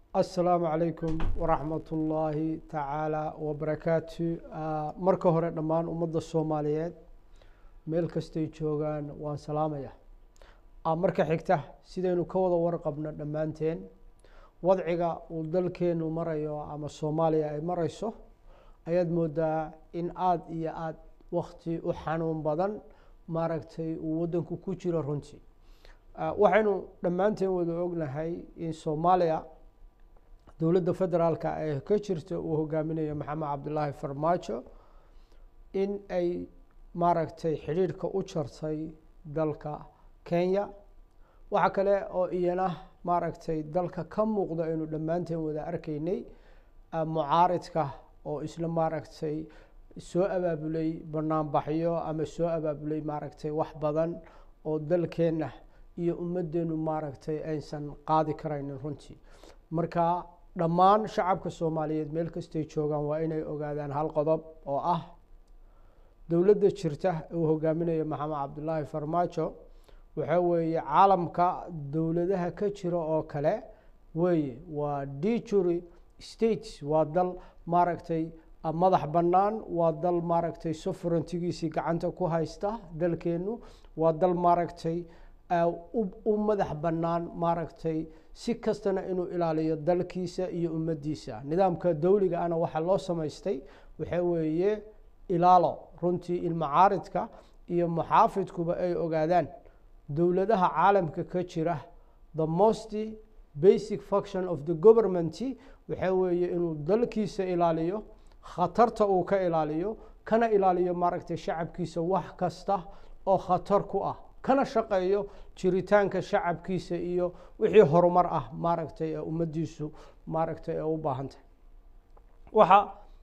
asalaamu calaykum waraxmat ullaahi tacaala wabarakaatu marka hore dhammaan ummadda soomaaliyeed meel kastay joogaan waan salaamaya marka xigta sidaynu ka wada warqabno dhammaanteen wadciga uu dalkeenu marayo ama soomaaliya ay marayso ayaad moodaa in aada iyo aada wakti u xanuun badan maaragtay uu waddanku ku jiro runtii waxaynu dhammaanteen wada ognahay in soomaaliya dowladda federaalka ee ka jirta uu hogaaminayo maxamed cabdilaahi farmaajo in ay maaragtay xidhiidhka u jartay dalka kenya waxa kale oo iyana maaragtay dalka ka muuqda aynu dhammaanteen wada arkaynay mucaaridka oo isla maaragtay soo abaabulay banaanbaxyo ama soo abaabulay maaragtay wax badan oo dalkeenna iyo ummaddeenu maaragtay aysan qaadi karaynin runtii marka dhammaan shacabka soomaaliyeed meel kastay joogaan waa inay ogaadaan hal qodob oo ah dowladda jirta uu hogaaminayo maxamed cabdilaahi farmaajo waxaa weeye caalamka dowladaha ka jira oo kale weeye waa dijury states waa dal maaragtay madax bannaan waa dal maaragtay sovereigntigiisii gacanta ku haysta dalkeenu waa dal maaragtay u madax bannaan maaragtay si kastana inuu ilaaliyo dalkiisa iyo ummaddiisa nidaamka dowliga ana waxaa loo samaystay waxaa weeye ilaalo runtii ilmacaaridka iyo muxaafidkuba ay ogaadaan dowladaha caalamka ka jira the most basic function of the government waxaa weeye inuu dalkiisa ilaaliyo khatarta uu ka ilaaliyo kana ilaaliyo maaragtay shacabkiisa wax kasta oo khatar ku ah kana shaqeeyo jiritaanka shacabkiisa iyo wixii horumar ah maaragtay ee ummaddiisu maaragtay ee u baahantahay waxa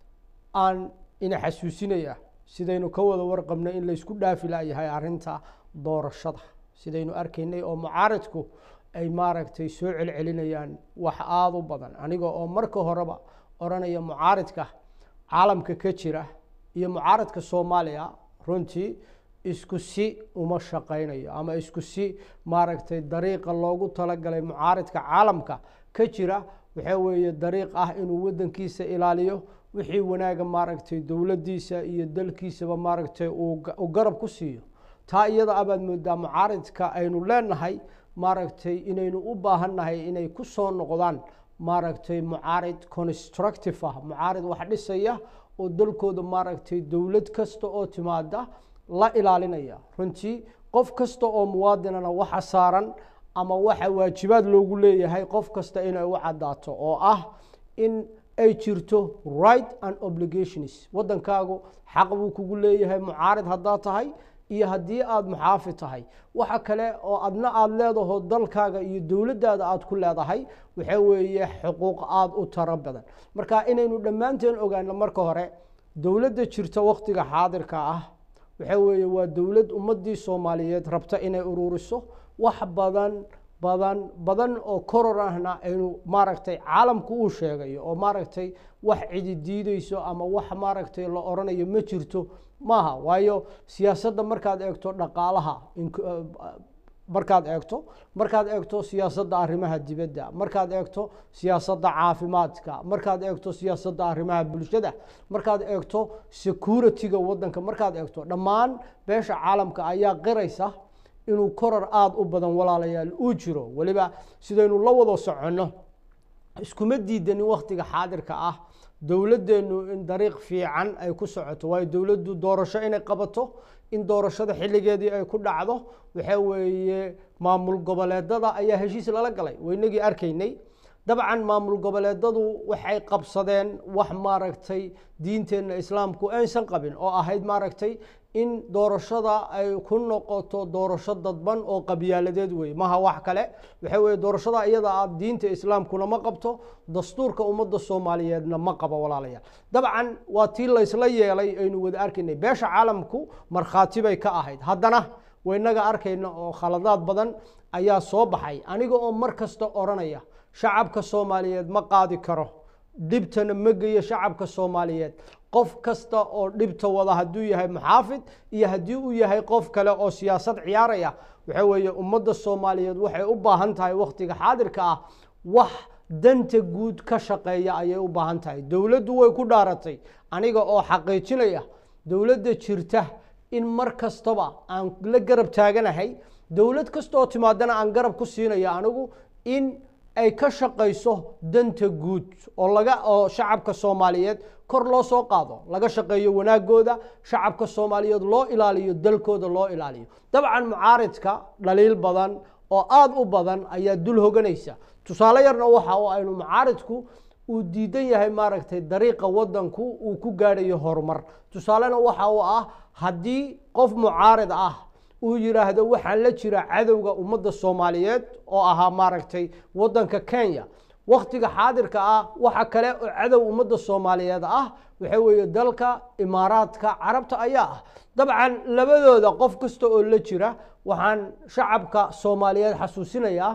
aan ina xasuusinaya sidaynu ka wada warqabnay in laysku dhaafi layahay arrinta doorashada sidaynu arkaynay oo mucaaridku ay maaragtay soo celcelinayaan wax aada u badan aniga oo marka horeba odhanaya mucaaridka caalamka ka jira iyo mucaaridka soomaaliya runtii isku si uma shaqaynayo ama isku si maaragtay dariiqa loogu talagalay mucaaridka caalamka ka jira waxaa weeye dariiq ah inuu waddankiisa ilaaliyo wixii wanaaga maaragtay dowladdiisa iyo dalkiisaba maaragtay uu garab ku siiyo taa iyada abaad moodaa mucaaridka aynu leenahay maaragtay inaynu u baahannahay inay ku soo noqdaan maaragtay mucaarid constructive ah mucaarid wax dhisaya oo dalkooda maaragtay dowlad kasta oo timaada la ilaalinaya runtii qof kasta oo muwaadinana waxa saaran ama waxa waajibaad loogu leeyahay qof kasta inay u caddaato oo ah in ay jirto right and obligations waddankaagu xaq buu kugu leeyahay mucaarid haddaad tahay iyo haddii aada muxaafid tahay waxa kale oo adna aada leedaho dalkaaga iyo dowladdaada aada ku leedahay waxaa weeye xuquuq aada u taro badan marka inaynu dhammaanteen ogaano marka hore dowladda jirta wakhtiga xaadirka ah waxaa weeye waa dowlad ummaddii soomaaliyeed rabta inay ururiso wax badan badan badan oo koror ahna aynu maaragtay caalamku uu sheegayo oo maaragtay wax cidi diideyso ama wax maaragtay la odhanayo ma jirto maaha waayo siyaasadda markaad eegto dhaqaalaha markaad eegto markaad eegto siyaasadda arrimaha dibadda markaad eegto siyaasadda caafimaadka markaad eegto siyaasadda arrimaha bulshada markaad eegto security-ga waddanka markaad eegto dhammaan beesha caalamka ayaa qiraysa inuu koror aada u badan walaalayaal uu jiro weliba sidaynu la wada soconno iskuma diidanin wakhtiga xaadirka ah dowladdeenu in dariiq fiican ay ku socoto waayo dowladdu doorasho inay qabato in doorashada xilligeedii ay ku dhacdo waxaa weeye maamul goboleedada ayaa heshiis lala galay waynagii arkaynay dabcan maamul goboleedadu waxay qabsadeen wax maaragtay diinteenna islaamku aysan qabin oo ahayd maaragtay in doorashada ay ku noqoto doorasho dadban oo qabyaaladeed wey maha wax kale waxa weye doorashada iyada a diinta islaamkuna ma qabto dastuurka ummadda soomaaliyeedna ma qabo walaalayaal dabcan waa tii laysla yeelay aynu wada arkaynay beesha caalamku markhaati bay ka ahayd haddana waynaga arkayna oo khaladaad badan ayaa soo baxay aniga oo mar kasta odhanaya shacabka soomaaliyeed ma qaadi karo dhibtana ma geyo shacabka soomaaliyeed qof kasta oo dhibta wada hadduu yahay muxaafid iyo haddii uu yahay qof kale oo siyaasad ciyaaraya waxa weeye ummadda soomaaliyeed waxay u baahan tahay wakhtiga xaadirka ah wax danta guud ka shaqeeya ayay u baahan tahay dowladdu way ku dhaaratay aniga oo xaqiijinaya dowladda jirta in mar kastaba aan la garab taaganahay dowlad kasta oo timaadana aan garab ku siinaya anigu in ay ka shaqayso danta guud oo laga oo shacabka soomaaliyeed kor loo soo qaado laga shaqeeyo wanaagooda shacabka soomaaliyeed loo ilaaliyo dalkooda loo ilaaliyo dabcan mucaaridka dhaliil badan oo aada u badan ayaa dul hoganaysa tusaale yarna waxa oo aynu mucaaridku uu diidan yahay maaragtay dariiqa wadanku uu ku gaadhayo horumar tusaalena waxa uu ah haddii qof mucaarid ah uu yidhaahdo waxaan la jira cadowga ummadda soomaaliyeed oo ahaa maaragtay wadanka kenya waktiga xaadirka ah waxa kale oo cadow ummadda soomaaliyeed ah waxa weeye dalka imaaraadka carabta ayaa ah dabcan labadooda qof kasta oo la jira waxaan shacabka soomaaliyeed xasuusinayaa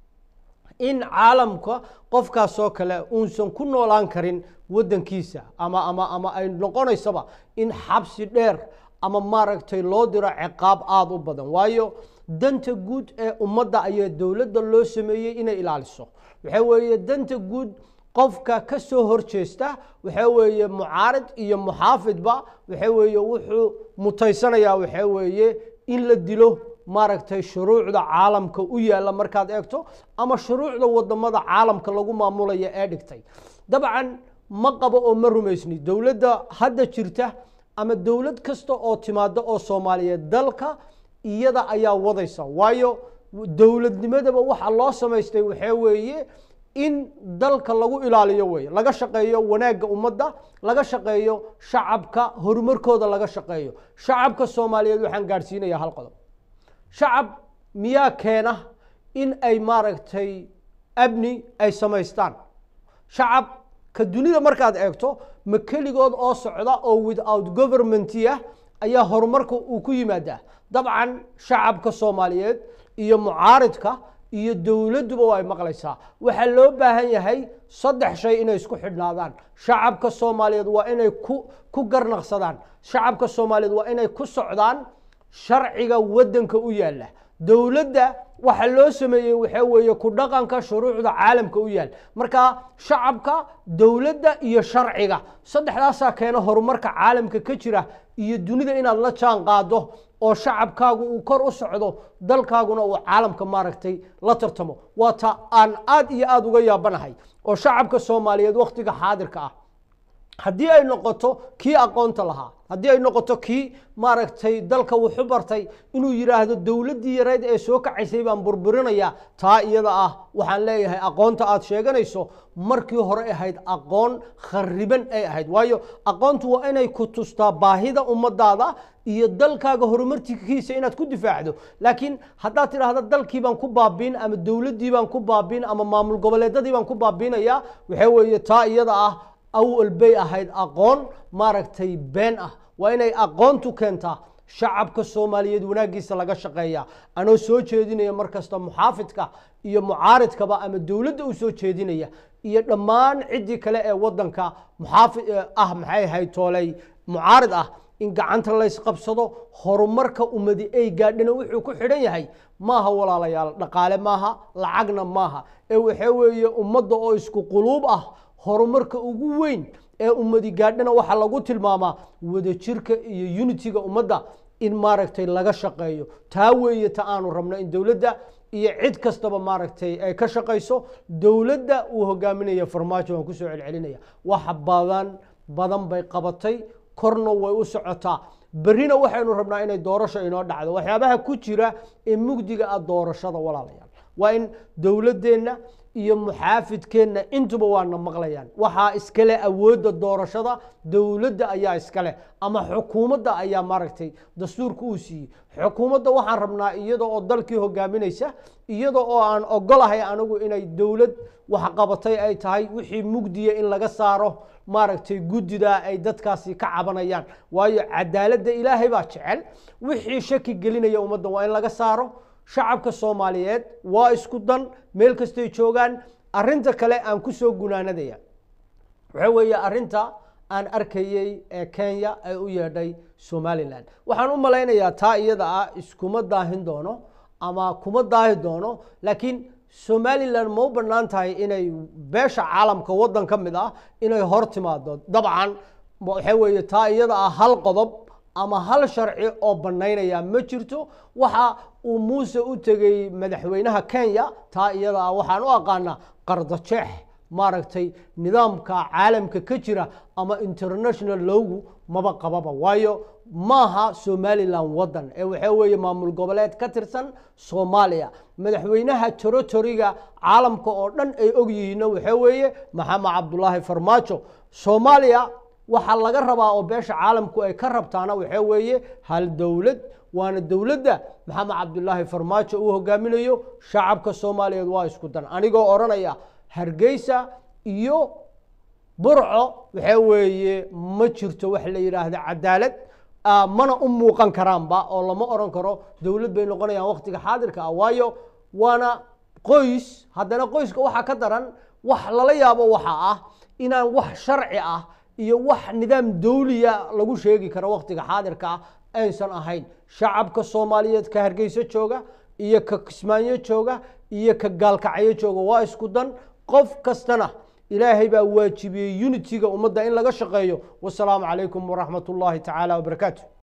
in caalamka qofkaasoo kale uusan ku noolaan karin wadankiisa ama ama ama ay noqonaysaba in xabsi dheer ama maaragtay loo diro ciqaab aada u badan waayo danta guud ee ummadda ayaa dowladda loo sameeyey inay ilaaliso waxa weeye danta guud qofka ka soo horjeesta waxa weeye mucaarid iyo muxaafidba waxa weeye wuxuu mutaysanayaa waxa weeye in la dilo maaragtay shuruucda caalamka u yaalla markaad eegto ama shuruucda wadamada caalamka lagu maamulaya ee dhigtay dabcan ma qabo oo ma rumaysni dowladda hadda jirta ama dowlad kasta oo timaada oo soomaaliyeed dalka iyada ayaa wadaysa waayo dowladnimadaba waxa loo samaystay waxaa weeye in dalka lagu ilaaliyo wey laga shaqeeyo wanaagga ummadda laga shaqeeyo shacabka horumarkooda laga shaqeeyo shacabka soomaaliyeed waxaan gaadhsiinaya hal qodob shacab miyaa keena in ay maaragtay abni ay samaystaan shacab ka dunida markaad eegto ma keligood oo socda oo without governmentia ayaa horumarka uu ku yimaadaa dabcan shacabka soomaaliyeed iyo mucaaridka iyo dowladduba waa ay maqlaysaa waxaa loo baahan yahay saddex shay inay isku xidhnaadaan shacabka soomaaliyeed waa inay ku ku garnaqsadaan shacabka soomaaliyeed waa inay ku socdaan sharciga waddanka u yaalla dowladda waxa loo sameeyey waxaa weeye ku dhaqanka shuruucda caalamka u yaal marka shacabka dowladda iyo sharciga saddexdaasaa keena horumarka caalamka ka jira iyo dunida inaad la jaan qaado oo shacabkaagu uu kor u socdo dalkaaguna uu caalamka maaragtay la tartamo waa ta aan aad iyo aada uga yaabanahay oo shacabka soomaaliyeed wakhtiga xaadirka ah haddii ay noqoto kii aqoonta lahaa haddii ay noqoto kii maaragtay dalka wuxu bartay inuu yidhaahdo dowladdii yareyd ee soo kacaysay baan burburinayaa taa iyada ah waxaan leeyahay aqoonta aad sheeganayso markii hore ahayd aqoon khariban ay ahayd waayo aqoontu waa inay ku tustaa baahida ummadaada iyo dalkaaga horumarkiisa inaad ku difaacdo laakiin haddaad tidhaahda dalkii baan ku baabiin ama dowladdii baan ku baabiin ama maamul goboleedadii baan ku baabiinaya waxaa weeye taa iyada ah awal bay ahayd aqoon maaragtay been ah waa inay aqoontu keentaa shacabka soomaaliyeed wanaaggiisa laga shaqeeya anoo soo jeedinaya mar kasta muxaafidka iyo mucaaridkaba ama dowladda u soo jeedinaya iyo dhammaan ciddii kale ee waddanka muxaafi ah maxay ahayd tooley mucaarid ah in gacanta laysqabsado horumarka ummadi ay gaadhina wuxuu ku xidhan yahay maaha walaalayaal dhaqaale maaha lacagna maaha ee waxaa weeye ummadda oo isku quluub ah horumarka ugu weyn ee ummadi gaadhana waxaa lagu tilmaamaa wadajirka iyo unitiga ummadda in maaragtay laga shaqeeyo taa weeye ta aanu rabno in dowladda iyo cid kastaba maaragtay ay ka shaqayso dowladda uu hogaaminaya farmaajo waan kusoo celcelinaya wax badan badan bay qabatay korna way u socotaa berrina waxaynu rabnaa inay doorasho inoo dhacdo waxyaabaha ku jira ee mugdiga ah doorashada walaalayaal waa in dowladdeenna iyo muxaafidkeenna intuba waana maqlayaan waxaa iskale awoodda doorashada dowladda ayaa iskale ama xukuumadda ayaa maaragtay dastuurka uu siiyey xukuumadda waxaan rabnaa iyada oo dalkii hogaaminaysa iyada oo aan ogolahay anigu inay dowlad waxqabatay ay tahay wixii mugdiya in laga saaro maaragtay guddida ay dadkaasi ka cabanayaan waayo cadaaladda ilaahay baa jecel wixii shaki gelinaya ummaddan waa in laga saaro shacabka soomaaliyeed waa isku dan meel kastay joogaan arinta kale aan ku soo gunaanadaya waxa weeye arinta aan arkayey ee kenya ay u yeedhay somalilan waxaan u malaynayaa taa iyada ah iskuma daahin doono ama kuma daahi doono laakiin somalilan ma u bannaan tahay inay beesha caalamka waddan ka mid ah inay hor timaado dabcan waxaa weeye taa iyada ah hal qodob ama hal sharci oo bannaynaya ma jirto waxa uu muuse u tegey madaxweynaha kenya taa iyada ah waxaan u aqaanaa qardajeex maaragtay nidaamka caalamka ka jira ama international lowgu maba qababa waayo maaha somalilan waddan ee waxaa weeye maamul goboleed ka tirsan soomaaliya madaxweynaha territoriga caalamka oo dhan ay og yihiinna waxaa weeye maxamed cabdulaahi farmaajo soomaaliya waxaa laga rabaa oo beesha caalamku ay ka rabtaana waxaa weeye hal dowlad waana dowladda maxamed cabdulaahi farmaajo uu hogaaminayo shacabka soomaaliyeed waa isku dan anigoo odhanaya hargeysa iyo burco waxaa weeye ma jirto wax la yidhaahda cadaalad mana u muuqan karaanba oo lama odhan karo dowlad bay noqonayaan waqtiga xaadirka ah waayo waana qoys haddana qoyska waxaa ka daran wax lala yaabo waxa ah inaan wax sharci ah iyo wax nidaam dawliya lagu sheegi karo waqtiga xaadirka ah aysan ahayn shacabka soomaaliyeed ka hargeyso jooga iyo ka kismaanyo jooga iyo ka gaalkacyo jooga waa isku dan qof kastana ilaahay baa waajibiyey unitiga ummadda in laga shaqeeyo wasalaamu calaykum waraxmat ullaahi tacaala wabarakaatu